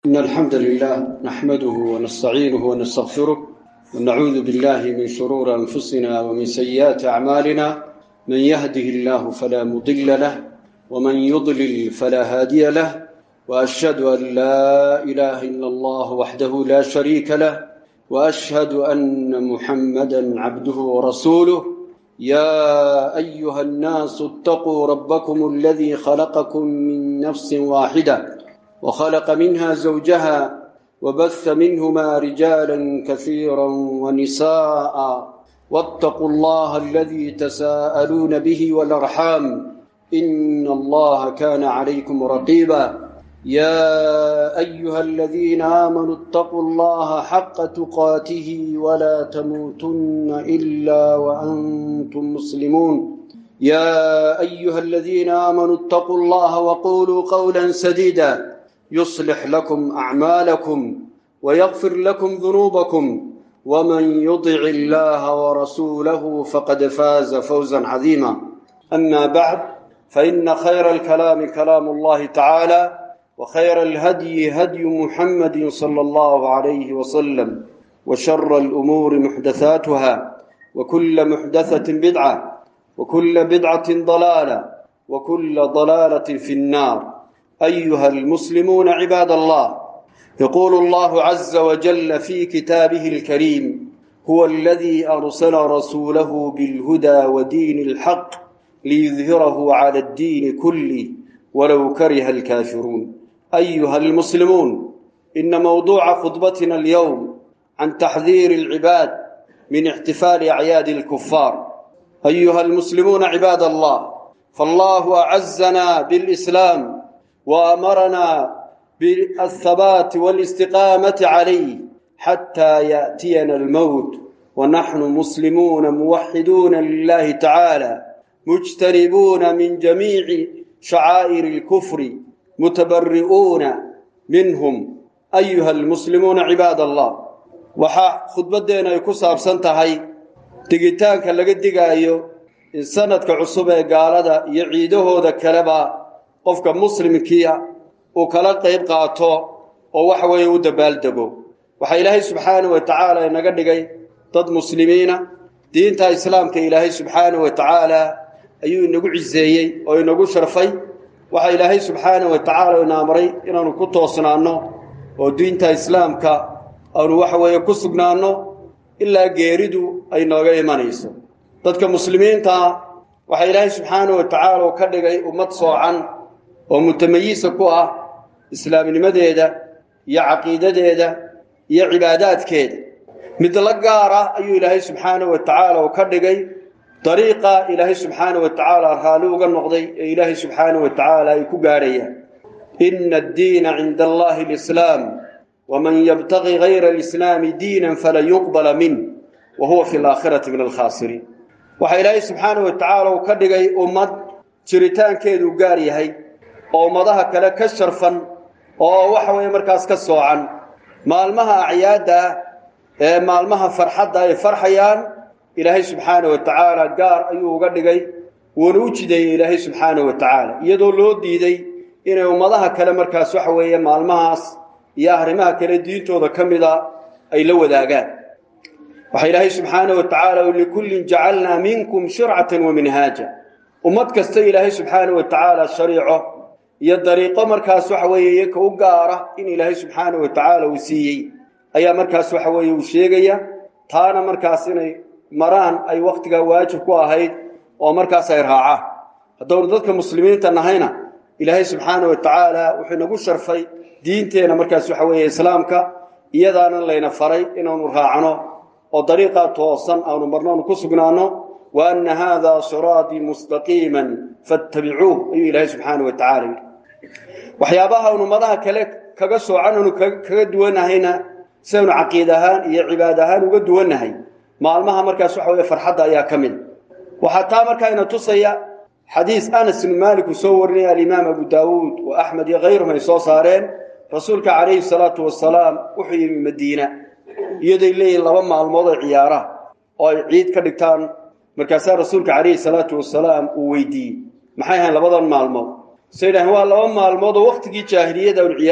إن الحمد لله نحمده ونستعينه ونستغفره ونعوذ بالله من شرور أنفسنا ومن سيئات أعمالنا من يهده الله فلا مضل له ومن يضلل فلا هادي له وأشهد أن لا إله إلا الله وحده لا شريك له وأشهد أن محمدا عبده ورسوله يا أيها الناس اتقوا ربكم الذي خلقكم من نفس واحدة وخلق منها زوجها وبث منهما رجالا كثيرا ونساء واتقوا الله الذي تساءلون به والأرحام إن الله كان عليكم رقيبا يا أيها الذين آمنوا اتقوا الله حق تقاته ولا تموتن إلا وأنتم مسلمون يا أيها الذين آمنوا اتقوا الله وقولوا قولا سديدا يصلح لكم أعمالكم ويغفر لكم ذنوبكم ومن يطع الله ورسوله فقد فاز فوزا عظيما أما بعد فإن خير الكلام كلام الله تعالى وخير الهدي هدي محمد صلى الله عليه وسلم وشر الأمور محدثاتها وكل محدثة بدعة وكل بدعة ضلالة وكل ضلالة في النار أيها المسلمون عباد الله يقول الله عز وجل في كتابه الكريم هو الذي أرسل رسوله بالهدى ودين الحق ليظهره على الدين كله ولو كره الكافرون أيها المسلمون إن موضوع خطبتنا اليوم عن تحذير العباد من احتفال أعياد الكفار أيها المسلمون عباد الله فالله أعزنا بالإسلام وأمرنا بالثبات والاستقامة عليه حتى يأتينا الموت ونحن مسلمون موحدون لله تعالى مجتنبون من جميع شعائر الكفر متبرئون منهم أيها المسلمون عباد الله waxaa khudbaddeena ay ku saabsan tahay digitaanka laga digaayo in sanadka cusub ee gaalada iyo ciidahooda kaleba qofka muslimkiia uu kala qayb qaato oo waxa weeye u dabaaldego waxaa ilaahay subxaanahu wa tacaala inaga dhigay dad muslimiina diinta islaamka ilaahay subxaanahu wa tacaala ayuu inagu ciseeyey oo inagu sharfay waxaa ilaahay subxaanahu wa tacaala ina amray inaanu ku toosnaanno oo diinta islaamka aanu waxa weeye ku sugnaanno ilaa geeridu ay nooga imanayso dadka muslimiintaa waxaa ilaahay subxaanahu wa tacaala uu ka dhigay ummad soocan oo mutamayisa ku ah islaamnimadeeda iyo caqiidadeeda iyo cibaadaadkeeda mid la gaar ah ayuu ilaahay subxaanahu wa tacaala uu ka dhigay dariiqa ilaahay subxaanahu wa tacaala raalli uga noqday ee ilaahay subxaanahu wa tacaala ay ku gaadhayaan ina addiina cinda allahi alislaam waman yabtaqi gayra alislaami diinan falan yuqbala minh wa huwa fi alaakhirati min alkhaasiriin waxaa ilaahay subxaanahu wa tacaala uu ka dhigay ummad jiritaankeeduu gaar yahay oo ummadaha kale ka sharfan oo waxa weeye markaas ka soocan maalmaha acyaadda ee maalmaha farxadda ay farxayaan ilaahay subxaanahu wa tacaala gaar ayuu uga dhigay wuuna u jideeyey ilaahay subxaanahu wa tacaala iyadoo loo diiday inay ummadaha kale markaas waxa weeye maalmahaas iyo arrimaha kale diintooda ka mida ay la wadaagaan waxaa ilaahay subxaanahu wa tacaala likullin jacalnaa minkum shircatan wa minhaaja ummad kasta ilaahay subxaanahu wa tacaala shariico iyo dariiqo markaas waxa weeye iyaka u gaara in ilaahay subxaanahu wa tacaala uu siiyey ayaa markaas waxa weeye uu sheegaya taana markaas inay maraan ay wakhtigaa waajib ku ahayd oo markaas ay raacaan haddownu dadka muslimiinta nahayna ilaahay subxaanahu wa tacaala wuxuu inagu sharfay diinteena markaas waxa weeye islaamka iyadaana layna faray inaanu raacno oo dariiqaa toosan aanu marnoonu ku sugnaanno wa anna haadaa siraatii mustaqiiman fattabicuuh ayuu ilaahay subxaanahu wa tacala yidhi waxyaabaha aanu ummadaha kale kaga soocan aanu kaga duwanahayna sidaynu caqiid ahaan iyo cibaad ahaan uga duwannahay maalmaha markaas waxa weye farxadda ayaa ka mid waxaa taa markaa ina tusaya xadiis anas ibnu maalik uu soo warinaya alimaam abu daawuud wa axmed iyo kayruhum ay soo saareen rasuulka calayhi salaatu wasalaam wuxuu yimi madiina iyadoy leeyihin laba maalmood oo ciyaara oo ay ciid ka dhigtaan markaasaa rasuulka calayhi salaatu wasalaam uu weydiiyey maxay ahayn labadan maalmood say idhaheen waa laba maalmood oo wakhtigii jaahiliyada un ciyaadi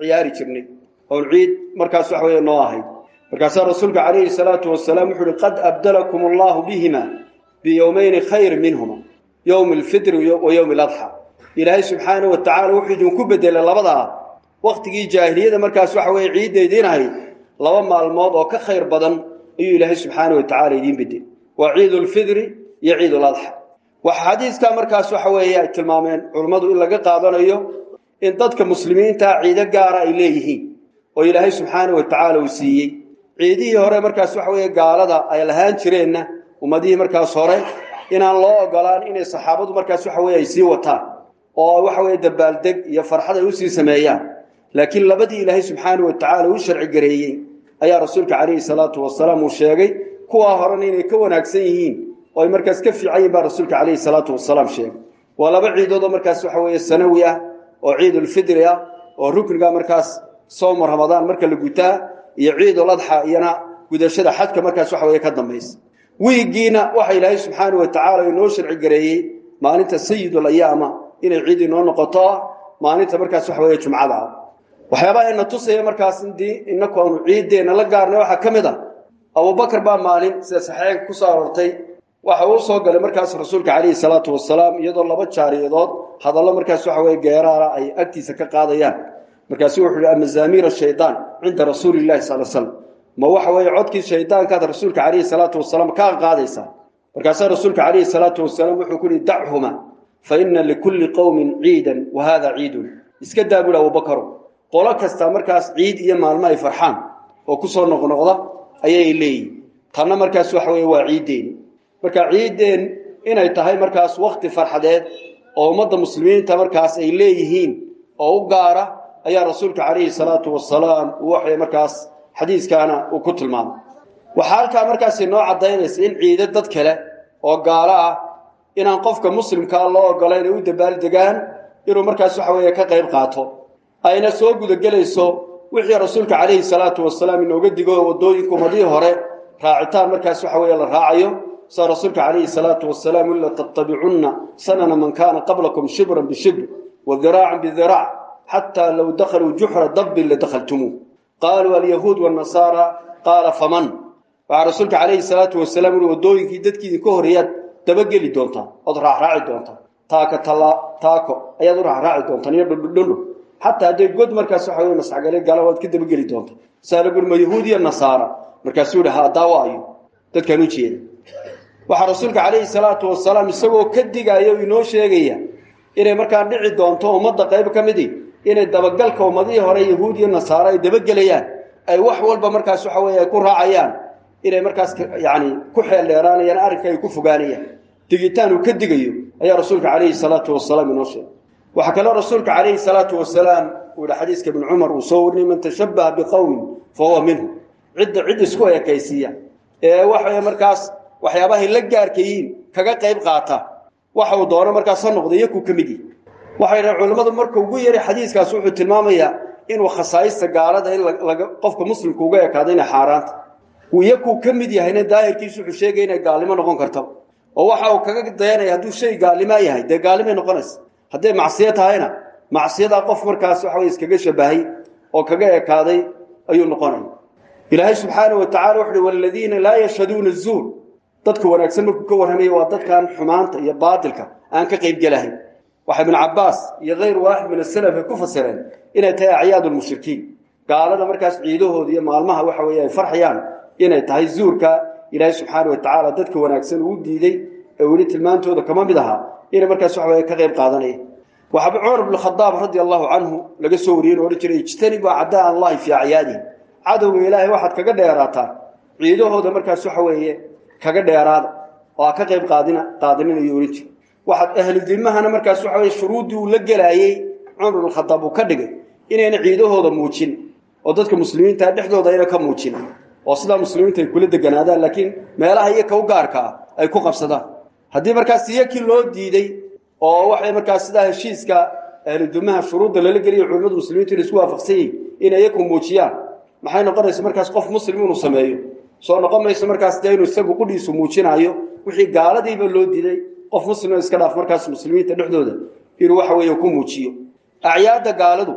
ciyaari jirnay oon ciid markaas waxa weeye noo ahayd markaasaa rasuulka calayhi salaatu wasalaam wuxuu uhi qad abdalakum allahu bihima biyowmayni khayr minhuma yowmi alfitri wa yowmi aladxa ilaahay subxaana wa tacaala wuxuu idinku bedelay labadaa wakhtigii jaahiliyada markaas waxa weeye ciidda idiin ahayd laba maalmood oo ka khayr badan ayuu ilaahay subxaana wa tacala idiin bedelay waa ciid ulfidri iyo ciid uladxa waxa xadiiskaa markaas waxa weeye ay tilmaameen culummadu in laga qaadanayo in dadka muslimiintaa ciido gaara ay leeyihiin oo ilaahay subxaana wa tacaala uu siiyey ciidihii hore markaas waxa weeye gaalada ay lahaan jireenna ummadihii markaas hore inaan loo ogolaan inay saxaabadu markaas waxa weye ay sii wataan oo waxa weye dabaaldeg iyo farxad ay usii sameeyaan laakiin labadii ilaahay subxaana wa tacaala u sharci gareeyey ayaa rasuulka calayhi salaatu wasalaam uu sheegay kuwaa horena inay ka wanaagsan yihiin oo ay markaas ka fiican yihin baa rasuulka calayhi salaatu wasalaam sheegay waa laba ciidood oo markaas waxa weeye sanawi ah oo ciidulfidri ah oo rukniga markaas soomu ramadaan marka la gutaa iyo ciiduladxa iyana gudashada xajka markaas waxa weye ka dambaysa wiigiina waxa ilaahay subxaana wa tacaala inoo sharci gareeyey maalinta sayidul ayaama inay ciid inoo noqoto maalinta markaas waxa weye jumcada ah waxyaabaha ina tusaya markaas indii inaku aanu ciiddeenna la gaarnay waxaa ka mid a abubakar baa maalin sida saxeexanka ku soo aroortay waxa uu soo galay markaas rasuulka calayhi salaatu wasalaam iyadoo laba jaariyadood hadallo markaas waxa weye geeraara ay agtiisa ka qaadayaan markaasu wuxuu uhi amazaamiir shaydaan cinda rasuuli llahi sal slam ma waxa weeye codkii shaydaankaad rasuulka calayhi salaatu wasalaam kaa qaadaysaa markaasaa rasuulka calayhi salaatu wasalaam wuxuu ku yihi dachuma fa ina likulli qowmin ciidan wa hada ciidun iska daa buhi abubakaru qolo kastaa markaas ciid iyo maalmo ay farxaan oo kusoo noqnoqda ayay leeyihin tanna markaas waxa weye waa ciiddeeni marka ciiddeen inay tahay markaas wakti farxadeed oo ummadda muslimiinta markaas ay leeyihiin oo u gaara ayaa rasuulka calayhi salaatu wasalaam uu waxay markaas xadiiskaana uu ku tilmaamay waxaa halkaa markaas inoo caddaynaysa in ciido dad kale oo gaalo ah inaan qofka muslimkaa loo ogolayn ay u dabaaldegaan inuu markaas waxa weeye ka qayb qaato ayna soo gudagelayso wixii rasuulka calayhi salaatu wasalaam inooga digo waddooyinka ummadihii hore raacitaan markaas waxa weeye la raacayo sa rasuulka calayhi salaatu wasalaam ila tattabicunna sanana man kaana qablakum shibran bishibr wa diraacan bidiraac xataa low dakhaluu juxra dabbin ladakhaltumuuh qaaluu alyahuud wanasaara qaala faman waxaa rasuulka calayhi salaatu wasalaam uhi waddooyinkii dadkii idinka horreeyaad dabageli doontaa ood raacraaci doontaa taaka tala taako ayaad u raacraaci doontaan iyo dhundhundhundhu xataa hadday god markaas waxa wey nasxgale gala waad ka dabageli doontaa saa lagu ma yahuud iyo nasaara markaasuu yihi ha daawaayo dadkaan u jeeda waxaa rasuulka calayhi salaatu wasalaam isagoo ka digaya o inoo sheegaya inay markaa dhici doonto ummadda qayb ka midi inay dabagalka ummadihii hore yahuud iyo nasaaro ay dabagelayaan ay wax walba markaas waxa weye ay ku raacayaan inay markaas yani ku xeel dheeraanayaan arrinka ay ku fogaanayaan digitaan uu ka digayo ayaa rasuulka calayhi salaatu wasalaam inoo sheegay waxaa kaloo rasuulka calayhi salaatu wasalaam uu yihi xadiiska ibn cumar uu soo warinay man tashabbaha biqowmin fa huwa minhu cidda cid isku ekaysiiya ee waxa markaas waxyaabahay la gaarkayiin kaga qayb qaata waxa uu doono markaas ha noqda iyakuu ka mid yihi waxay dhahen culimmadu marka ugu yaray xadiiskaas wuxuu tilmaamayaa inuu khasaa'ista gaalada in laga qofka muslimka uga ekaado inay xaaraanta iyakuu ka mid yahayna daahirkiisu wuxuu sheegaya inay gaalnimo noqon karta oo waxa uu kaga dayanaya hadduu shay gaalnimaa yahay dee gaalnimay noqonaysa hadday macsiyo tahayna macsiyadaa qof markaas waxa wey iskaga shabahay oo kaga ekaaday ayuu noqonaya ilaahay subxaana wa tacala wuxu uhi waladiina laa yashhaduuna zuur dadka wanaagsan markuu ka warramaya waa dadkan xumaanta iyo baatilka aan ka qaybgelahayn waxa ibnu cabbaas iyo kayr waaxid min asalaf ay ku fasireen inay tahay acyaad lmushrikiin gaalada markaas ciidahooda iyo maalmaha waxa weeye ay farxayaan inay tahay zuurka ilaahay subxaana wa tacaala dadka wanaagsan uu diiday ee weli tilmaantooda kama mid ahaa inay markaas waxa weye ka qayb qaadanaya waxaaba cumar bnu khadaab radia allahu canhu laga soo wariyey inu odhan jiray ijtanibu acdaa allahi fii acyaadihi cadowga ilaahay waxaad kaga dheeraataan ciidahooda markaas waxa weeye kaga dheeraada oo ha ka qayb qaadina qaadininayo odhan jira waxaad ahlu dimahana markaas waxa weye shuruuddii uu la gelaayey cumar bnu khadaab uu ka dhigay inayna ciidahooda muujin oo dadka muslimiinta dhexdooda ayna ka muujin oo sidaa muslimiinta ay kula deganaadaan laakiin meelaha iyaka u gaarka ah ay ku qabsadaan haddii markaas iyakii loo diiday oo waxay markaas sidaa heshiiska ahludumaha shuruudda lala geliya culimmadu muslimiintu inay isku waafaqsan yihin inay iyaku muujiyaan maxay noqonaysa markaas qof muslim inuu sameeyo soo noqon mayso markaas dee inuu isagu qudhiisu muujinaayo wixii gaaladiiba loo diiday qof muslimo iska dhaaf markaas muslimiinta dhexdooda inuu waxa weeye ku muujiyo acyaadda gaaladu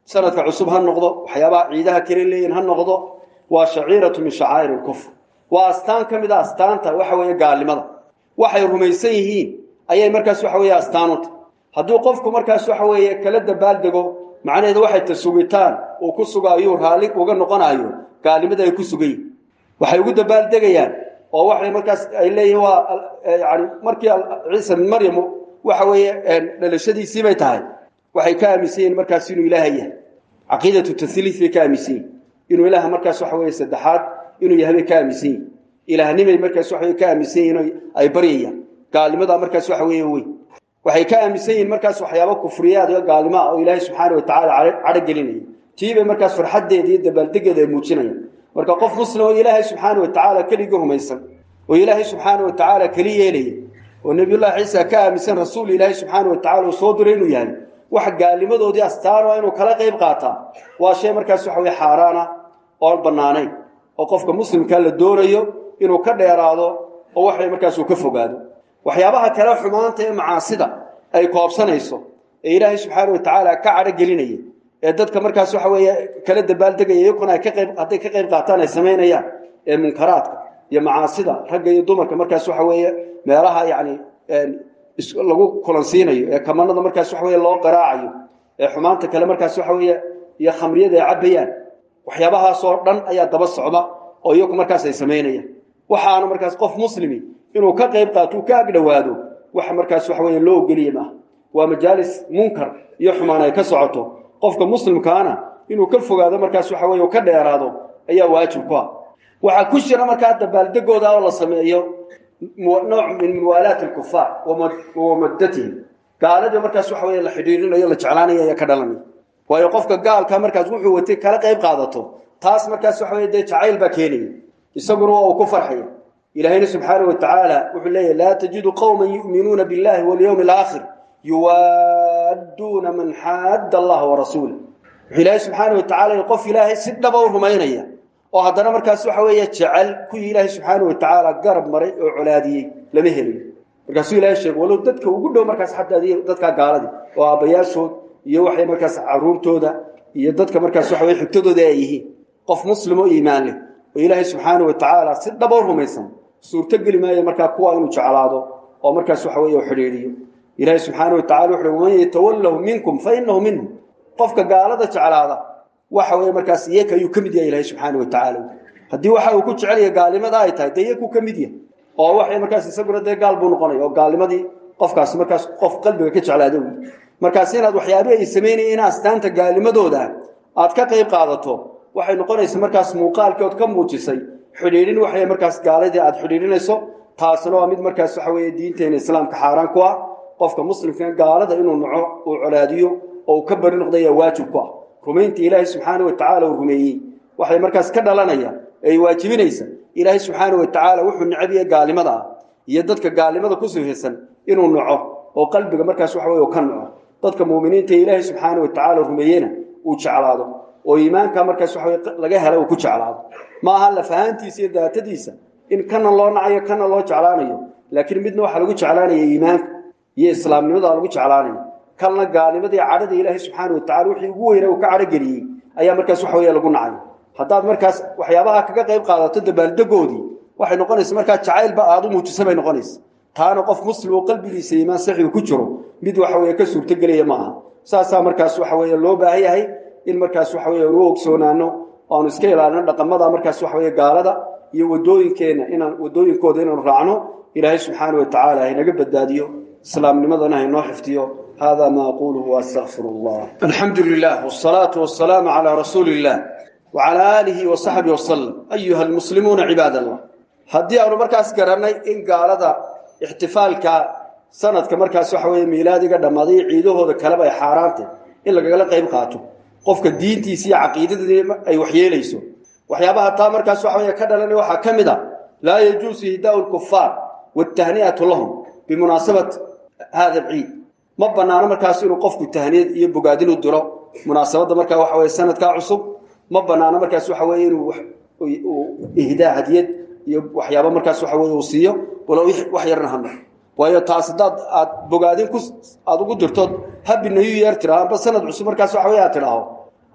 sanadka cusub ha noqdo waxyaabaha ciidaha kale leeyihin ha noqdo waa shaciiratu min shacaa'ir alkufr waa astaan ka mid a astaanta waxa weeye gaalnimada waxay rumaysan yihiin ayay markaas waxa weeye astaanuta hadduu qofku markaas waxa weeye kala dabaaldego macnaheedu waxay ta sugitaan uu ku sugaayuu raalli uga noqonayo gaalnimada ay ku sugan yihin waxay ugu dabaaldegayaan oo waxay markaas ay leeyihiin waa yani markii ciisa bin maryam waxa weeye dhalashadiisii bay tahay waxay ka aaminsan yihiin markaas inuu ilaaha yahay caqiidatu tasliif bay ka aaminsan yihin inuu ilaaha markaas waxa weeye saddexaad inuu yahay bay ka aaminsan yihin ilaahnimay markaas waxa weye ka aaminsan yihin ay baryayaan gaalnimada markaas waxa weeye wey waxay ka aaminsan yihiin markaas waxyaabo kufriyaad iyo gaalnimo ah oo ilaahay subxaana watacaala cadho gelinaya tiibay markaas farxaddeeda iyo dabaaldegeeda ay muujinayaan marka qof muslim oo ilaahay subxaana watacaala keligii rumaysan oo ilaahay subxaana watacaala keli yeelaya oo nebiyullahi ciisa ka aaminsan rasuul ilaahay subxaana watacala uu soo diray inuu yahay wax gaalnimadoodii astaan waa inuu kala qayb qaataa waa shay markaas waxa weye xaaraana oon bannaanayn oo qofka muslimka la doonayo inuu ka dheeraado oo waxay markaas uu ka fogaado waxyaabaha kale xumaanta ee macaasida ay koobsanayso ee ilaahay subxaana watacaala ka cadho gelinaya ee dadka markaas waxa weeye kala dabaaldegaya iyakuna ay ka qayb hadday ka qayb qaataan ay samaynayaan ee munkaraadka iyo macaasida ragga iyo dumarka markaas waxa weeye meelaha yacni lagu kulansiinayo ee kamanada markaas waxa weye loo qaraacayo ee xumaanta kale markaas waxa weeye iyo khamriyada ay cabbayaan waxyaabahaasoo dhan ayaa daba socda oo iyaku markaas ay samaynayaan waxaana markaas qof muslimi inuu ka qayb qaato uu ka agdhowaado waxa markaas waxa weeye loo ogeliye maaha waa majaalis munkar iyo xumaan ay ka socoto qofka muslimkaana inuu ka fogaado markaas waxa weye uu ka dheeraado ayaa waajib ku ah waxaa ku jira markaa dabaaldegooda oo la sameeyo nooc min muwaalaat alkufaar wamadatihim gaaladii markaas waxa weye la xidhiirinayo la jeclaanaya ayaa ka dhalanaya waayo qofka gaalka markaas wuxuu watay kala qayb qaadato taas markaas waxa weye dee jacayl baa keenaya isaguna waa uu ku farxaya ilaahayna subxaanahu watacaala wuxuu leeyahy laa tajidu qowman yu'minuuna billahi walyowmi alaakhir yuwaadduuna man xaadda allaha warasuula wuxuu ilaahay subxaanahu watacala qof ilaahay si dhaba u rumaynaya oo haddana markaas waxa weeye jecel kuwii ilaahay subxaanahu watacaala garab maray oo colaadiyey lama helayo markaasuu ilahay sheegay walow dadka ugu dhow markaas xataa dadkaa gaaladii oo aabbayaashood iyo waxay markaas caruurtooda iyo dadka markaas waxa weye xigtadooda ay yihiin qof muslim oo iimaan leh oo ilaahay subxaanahu watacaala si dhaba u rumaysan suurtogeli maayo markaa kuwa inuu jeclaado oo markaas waxa weye u xidhiidhiyo ilaahay subxaanahu watacala wuxu uhi waman yatawallahu minkum fa inahu minhum qofka gaalada jeclaada waxa weye markaas iyaka ayuu ka mid yahay ilahay subxaana watacaala haddii waxa uu ku jecelya gaalnimada ay tahay dee iyakuu ka mid yahay oo waxay markaas isaguna dee gaal buu noqonaya oo gaalnimadii qofkaas markaas qof qalbiga ka jeclaada wy markaas inaad waxyaabihi ay samaynaya in astaanta gaalnimadooda aad ka qayb qaadato waxay noqonaysa markaas muuqaalkii ood ka muujisay xidhiidhin waxay markaas gaaladii aad xidhiidhinayso taasna waa mid markaas waxa weeye diinteena islaamka xaaraan ku ah qofka muslimka gaalada inuu naco uu colaadiyo oo uu ka bari noqdo ayaa waajib ku ah rumaynta ilaahay subxaana watacaala uu rumeeyey waxay markaas ka dhalanaya ay waajibinaysa ilaahay subxaana watacaala wuxuu necabiyey gaalnimada ah iyo dadka gaalnimada ku sifaysan inuu naco oo qalbiga markaas waxa weye ka naco dadka muuminiinta ee ilaahay subxaana watacaala rumeeyena uu jeclaado oo iimaanka markaas waxa weye laga hela uu ku jeclaado ma aha lafahaantiisa iyo daatadiisa in kana loo nacayo kana loo jeclaanayo laakiin midna waxaa lagu jeclaanaya iimaanka iyo islaamnimada lagu jeclaanayo kalna gaalnimadii cadhada ilaahay subxaana watacala wixii ugu weyna uu ka cadhogeliyey ayaa markaas waxa weeye lagu nacay haddaad markaas waxyaabaha kaga qayb qaadato dabaaldegoodii waxay noqonaysa markaa jacaylba aada u muujisa bay noqonaysa taana qof muslim oo qalbigiisa iimaan saxigu ku jiro mid waxa weye ka suurtogelaya ma aha saasaa markaas waxa weeye loo baahan yahay in markaas waxa weye anu ogsoonaano aanu iska ilaalino dhaqamada markaas waxa weye gaalada iyo wadooyinkeenna inaan wadooyinkooda inaanu raacno ilaahay subxaana watacaala haynaga badbaadiyo islaamnimadana haynoo xifdiyo hada ma aquluhu waastaqfir allah alxamdu lilah wsalaatu wasalaamu calaa rasuuli illah wacala aalihi wasaxbihi wasalam ayuha almuslimuuna cibaad allah haddii aanu markaas garannay in gaalada ixtifaalka sanadka markaas waxa weye miilaadiga dhammaaday ciidahooda kaleba ay xaaraantay in lagagala qayb qaato qofka diintiisa iyo caqiidadii ay waxyeelayso waxyaabaha taa markaas waxa wey ka dhalanay waxaa ka mid a laa yajuusu hidaau lkufaar wtahni'atu lahum bimunaasabat hada alciid ma banaano markaas inuu qofku tahniyad iyo bogaadin u diro munaasabadda markaa waxa weye sanadkaa cusub ma banaano markaas waxa weye inuu ihdaa hadiyad iyo waxyaaba markaas waxa weye uu siiyo walow wax yarna hano waayo taas haddaad aad bogaadin ku aada ugu dirtood habi new year tidhaho amba sanad cusub markaas waxa wey aad tidhaaho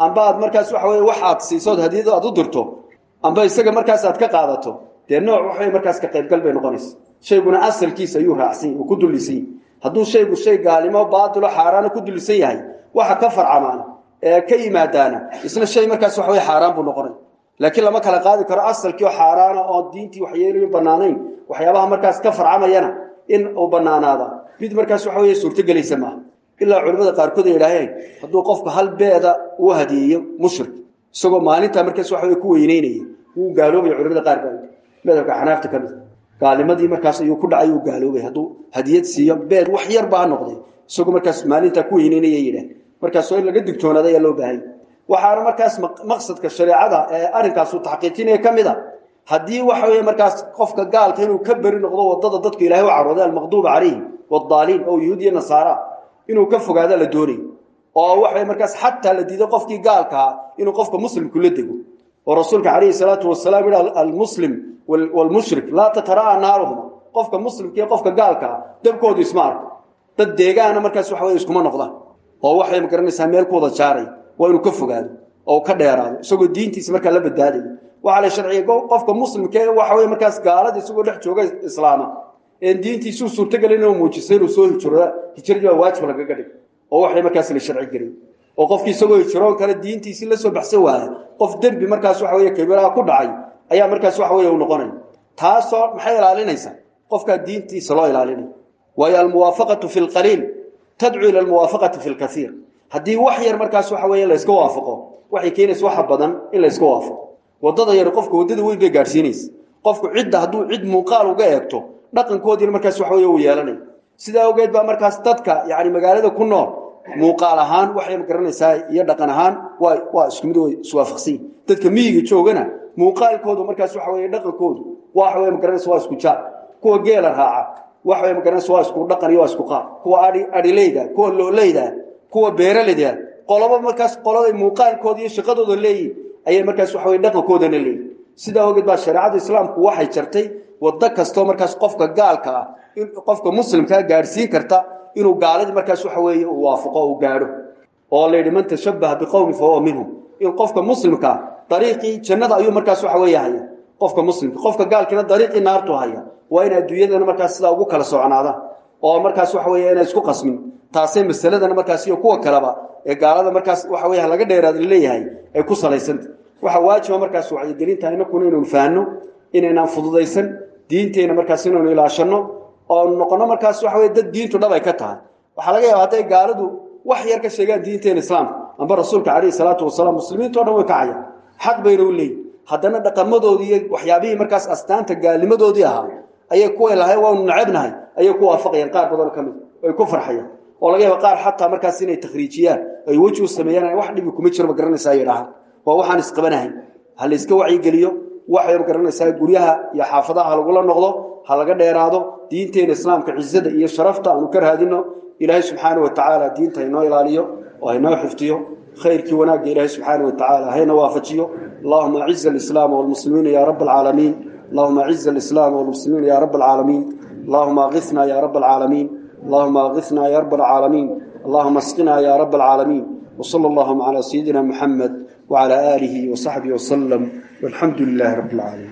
amba aad markaas waxa weye wax aad siisood hadiyado aad u dirto amba isaga markaas aad ka qaadato dee nooc waxay markaas ka qaybgal bay noqonaysa shayguna asalkiisa ayuu raacsan uu ku dullisan yahy hadduu shaygu shay gaalimo baatilo xaaraana ku dullisan yahay waxa ka farcamaan ee ka yimaadaana isna shay markaas waxa weye xaaraan buu noqonay laakiin lama kala qaadi karo asalkii oo xaaraana oo diintii waxyeelayo bannaanayn waxyaabaha markaas ka farcamayana in uu bannaanaada mid markaas waxa weye suurtogelaysa maaha ilaa culimmada qaarkood ay idhaaheen hadduu qofka hal beeda uu hadiyeeyo mushrik isagoo maalintaa markaas waxa weye ku weyneynaya wuu gaaloobaya culimada qaar baa madhabka xanaafta ka mid gaalnimadii markaas ayuu ku dhacay uu gaaloobay hadduu hadiyad siiyo beed wax yar baa ha noqday isagoo markaas maalintaa ku weyneynaya yidhaah markaas waa in laga digtoonaada ayaa loo baahanya waxaana markaas maqsadka shareecada ee arrinkaasu taxqiijinaya ka mid a haddii waxa weeye markaas qofka gaalka inuu ka beri noqdo wadada dadku ilahay u carooday almaqduuba calayhim wadaaliin oo yuhuud iyo nasaara inuu ka fogaada la doonay oo waxa markaas xataa la diiday qofkii gaalkaa inuu qofka muslimku la dego oo rasuulka calayhi salaatu wasalaam yidhi almuslim walmushrik laa tatara'a naaruhuma qofka muslimka iyo qofka gaalkaa dabkoodu isma arko dad deegaana markaas waxa weye iskuma noqdaan oo waxay magaranaysaa meel ku wada jaaray waa inuu ka fogaado oo ka dheeraado isagoo diintiisa markaa la badbaadayo waxaa la sharciya qofka muslimka waxa weye markaas gaalada isagoo dhex jooga islaama een diintiisuu suurtagelin inuu muujisay inuu soo hijrooda hijradii waa waajib lagaga dhig oo waxay markaas la sharci gelin oo qofkii isagoo hijroon kale diintiisii la soo baxsan waaya qof dembi markaas waxa weye kabiiraha ku dhacay ayaa markaas waxa weye u noqonaya taasoo maxay ilaalinaysaa qofkaa diintiisa loo ilaalinaya waayo almuwaafaqatu fi lqaliil tadcuu ila almuwaafaqati fi lkaiir haddii wax yar markaas waxa weye layska waafaqo waxay keenaysa waxa badan in layska waafaqo wadada yar qofka wadada weyn bay gaadhsiinaysa qofku cidda hadduu cid muuqaal uga eegto dhaqankoodiina markaas waxa weye uu yeelanay sidaa ogeed baa markaas dadka yani magaalada ku nool muuqaal ahaan waxay magaranaysaa iyo dhaqan ahaan waa waa isku mid way iswaafaqsan yihin dadka miyiga joogana muuqaalkoodu markaas waxa weye dhaqankoodu waxa weye magaranaysa waa isku jaar kuwa geela raaca waxa weye magaranaysa waa isku dhaqan iyo waa isku qaab kuwa adhi adhileyda kuwa looleyda kuwa beeraleyda qoloba markaas qoladay muuqaalkooda iyo shaqadooda leeyihin ayay markaas waxa weye dhaqankoodana leeyihin sidaa ogeed baa shareecada islaamku waxay jartay waddo kastoo markaas qofka gaalka ah in qofka muslimkaa gaadhsiin karta inuu gaaladii markaas waxa weeye uu waafaqo uu gaadho oo la yidhi man tashabbaha biqowmi fa huwa minhum in qofka muslimkaa dariiqii jannada ayuu markaas waxa weeye haya qofka muslimka qofka gaalkiina dariiqii naartu haya waa in adduunyadana markaas sidaa ugu kala socnaadaan oo markaas waxa weeye inay isku qasmin taasay masaladana markaas iyo kuwa kaleba ee gaalada markaas waxa weeye laga dheeraad leeyahay ay ku salaysanta waxa waajiba markaas wacyigelinta inakuna inaynu fahanno inaynaan fududaysan diinteena markaas inaynu ilaashanno oo noqono markaas waxa weye dad diintu dhab ay ka tahay waxaa laga yaaba hadday gaaladu wax yar ka sheegaan diinteena islaamka amba rasuulka calayhi salaatu wasalaam muslimiinto dhan way kacayaan xaq bayna u leeyihin haddana dhaqamadoodii iyo waxyaabihii markaas astaanta gaalnimadoodii ahaa ayay kuway lahay waanu nacabnahay ayay ku waafaqayaan qaar badan ka mid ay ku farxayaan oo laga yaaba qaar xataa markaas inay takhriijiyaan ay weji u sameeyaan wax dhibi kuma jiro ma garanaysaa ay dhahaan waa waxaan isqabanahayn ha la iska wacyigeliyo waxay ma garanaysaa guryaha iyo xaafadaha ha lagula noqdo ha laga dheeraado diinteena islaamka cizada iyo sharafta aanu ka raadino ilaahay subxaana wa tacaala diinta haynoo ilaaliyo oo haynoo xifdiyo khayrkii wanaagga ilaahay subxaana wa tacaala hayna waafajiyo allahuma aciz alislaama walmuslimiina ya rab alcaalamiin allahuma aciz alislaama walmuslimiina ya rab alcaalamiin allahuma aghithna ya rab alcaalamiin اللهم اغثنا يا رب العالمين اللهم اسقنا يا رب العالمين وصلى اللهم على سيدنا محمد وعلى آله وصحبه وسلم والحمد لله رب العالمين